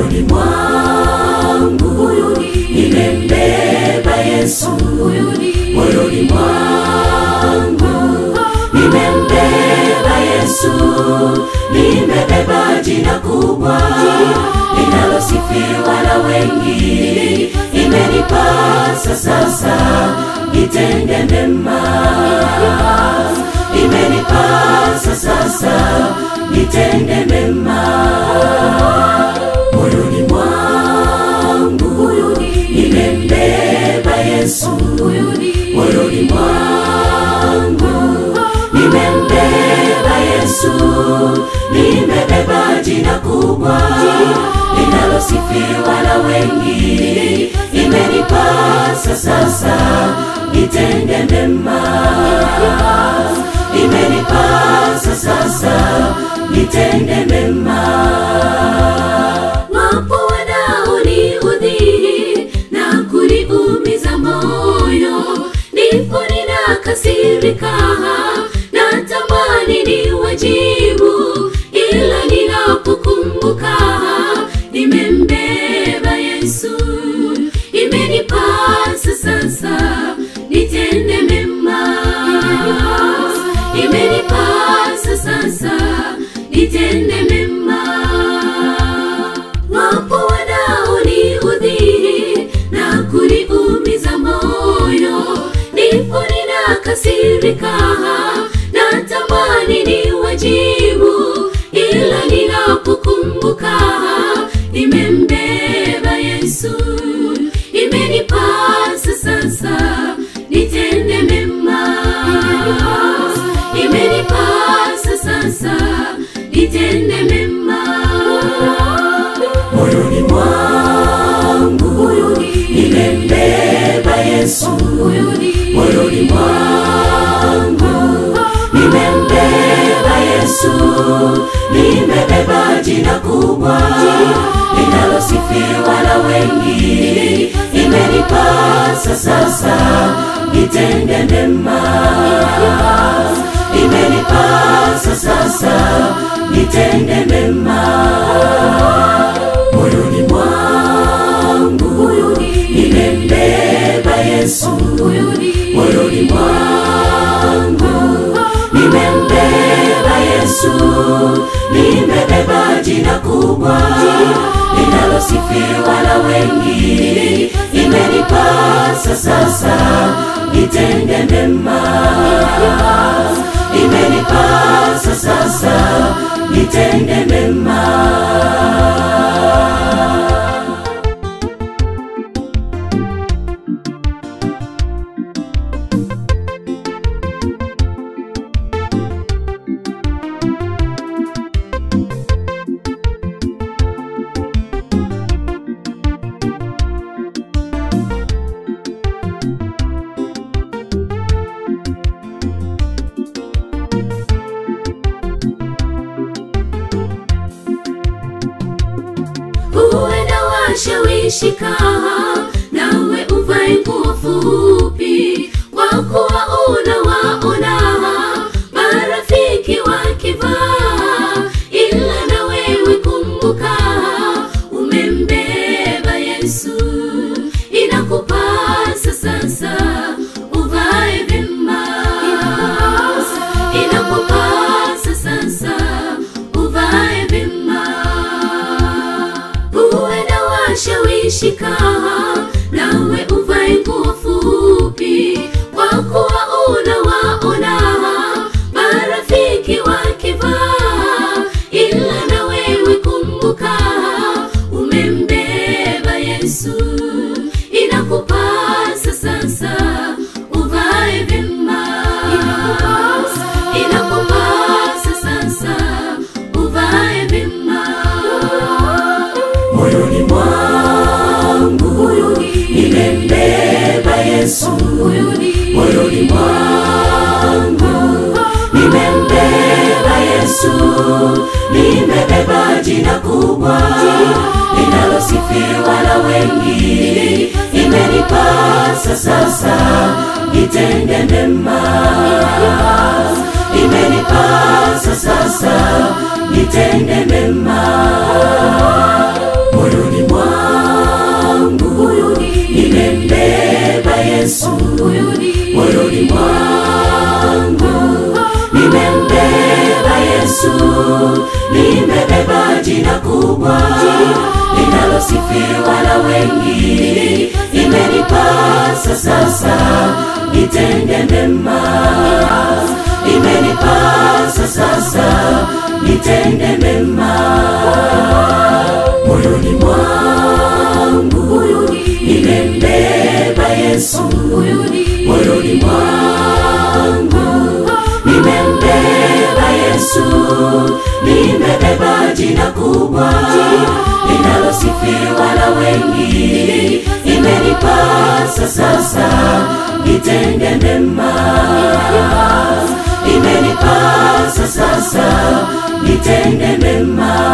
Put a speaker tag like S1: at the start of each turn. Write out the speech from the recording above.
S1: moyoni mwangu nimembeba Yesu moyoni mwangu nimembeba Yesu nimebeba jina kubwa linalosifiwa na wengi imenipasa sasa nitende mema imenipasa sasa nitende mema moyoni mwangu nimembeba Yesu moyoni mwangu nimembeba Yesu nimebeba jina kubwa linalosifiwa na wengi imenipasa sasa nitende mema imenipasa sasa nitende mema
S2: wapo wanaoniudhi na kuniumiza moyo ndipo ninakasirika natamani ni wajibu ila ninapokumbuka nimembeba yesu imenipasa sasa nitende mema imenipasa sasa nitende mema wapo wanaoniudhi na kuniumiza moyo ndipo ninakasirika natamani ni wajibu ila ninapokumbuka nimembeba yesu imenipasa sasa nitende mema imenipasa sasa nitende mema
S1: moyoni mwangu nimembeba Yesu moyoni mwangu nimembeba Yesu nimebeba jina kubwa linalosifiwa na wengi imenipasa sasa nitende mema imenipasa sasa nitende mema moyoni mwangu nimembeba Yesu moyoni mwangu nimembeba Yesu nimebeba jina kubwa linalosifiwa na wengi imenipasa sasa nitende mema imenipasa sasa nitende mema
S2: huenda washawishika nawe uvae nguo fupi kwa kuwa unawaona marafiki wakivaa ila na wewe kumbuka umembeba yesu inakupasa sasa uvae vyema inakupasa sasa uvae vyema huenda washawishika nawe uvae nguo fupi kwa kuwa unawaona marafiki wakivaa ila na wewe kumbuka umembeba yesu inakupasa sasa uvae vyema inakupasa sasa uvae vyema
S1: moyoni mwangu nimembeba Yesu moyoni mwangu nimembeba Yesu nimebeba jina kubwa linalosifiwa na wengi imenipasa sasa nitende mema imenipasa sasa nitende mema moyoni kubwa linalosifiwa na wengi imenipasa sasa nitende mema imenipasa sasa nitende mema moyoni mwangu nimembeba yesu moyoni mwangu nimembeba yesu nimebeba jina kubwa linalosifiwa na wengi imenipasa sasa nitende mema imenipasa sasa nitende mema